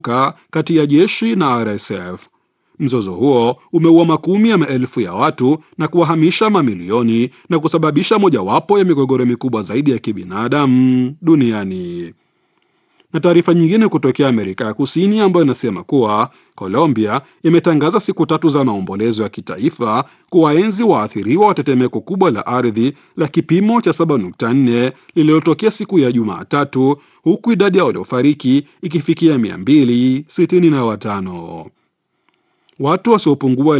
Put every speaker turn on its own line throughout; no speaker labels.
kati ya jeshi na RSF. Mzozo huo umeua makumi ya maelfu ya watu na kuwahamisha mamilioni na kusababisha mojawapo ya migogoro mikubwa zaidi ya kibinadamu duniani. Na taarifa nyingine kutokea Amerika ya Kusini ambayo inasema kuwa Colombia imetangaza siku tatu za maombolezo ya kitaifa kuwaenzi waathiriwa wa tetemeko kubwa la ardhi la kipimo cha 7.4 lililotokea siku ya Jumatatu, huku idadi ya waliofariki ikifikia 265. Watu wasiopungua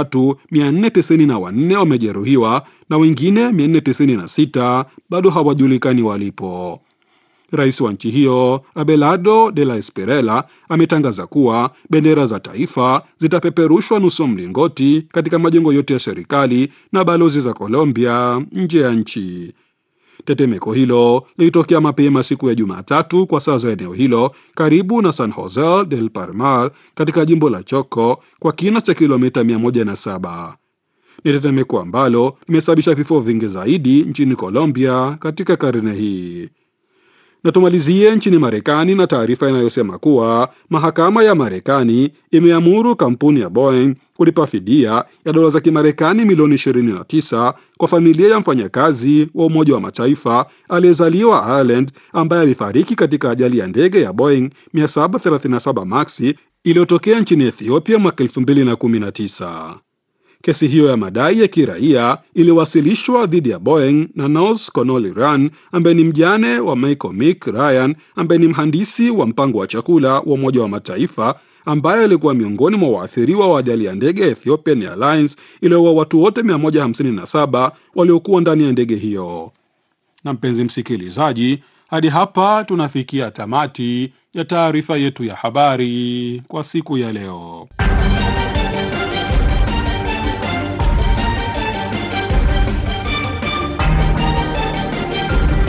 3494 wamejeruhiwa na wengine 496 bado hawajulikani walipo. Rais wa nchi hiyo Abelardo de la Espriella ametangaza kuwa bendera za taifa zitapeperushwa nusu mlingoti katika majengo yote ya serikali na balozi za Colombia nje ya nchi. Tetemeko hilo lilitokea mapema siku ya Jumatatu kwa saa za eneo hilo karibu na San Jose del Palmar katika jimbo la Choco kwa kina cha kilomita 107. Ni tetemeko ambalo limesababisha vifo vingi zaidi nchini Colombia katika karne hii. Na tumalizie nchini Marekani na taarifa inayosema kuwa mahakama ya Marekani imeamuru kampuni ya Boeing kulipa fidia ya dola za Kimarekani milioni 29 kwa familia ya mfanyakazi wa Umoja wa Mataifa aliyezaliwa Ireland ambaye alifariki katika ajali ya ndege ya Boeing 737 Max iliyotokea nchini Ethiopia mwaka 2019. Kesi hiyo ya madai ya kiraia iliwasilishwa dhidi ya Boeing na Nors Connolly Ryan ambaye ni mjane wa Michael Mick Ryan ambaye ni mhandisi wa mpango wa chakula wa Umoja wa Mataifa ambaye alikuwa miongoni mwa waathiriwa wa ajali ya ndege ya Ethiopian Airlines iliyoua watu wote 157 waliokuwa ndani ya ndege hiyo. Na mpenzi msikilizaji, hadi hapa tunafikia tamati ya taarifa yetu ya habari kwa siku ya leo.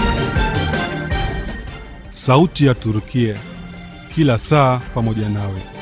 Sauti ya Turukia, kila saa pamoja nawe.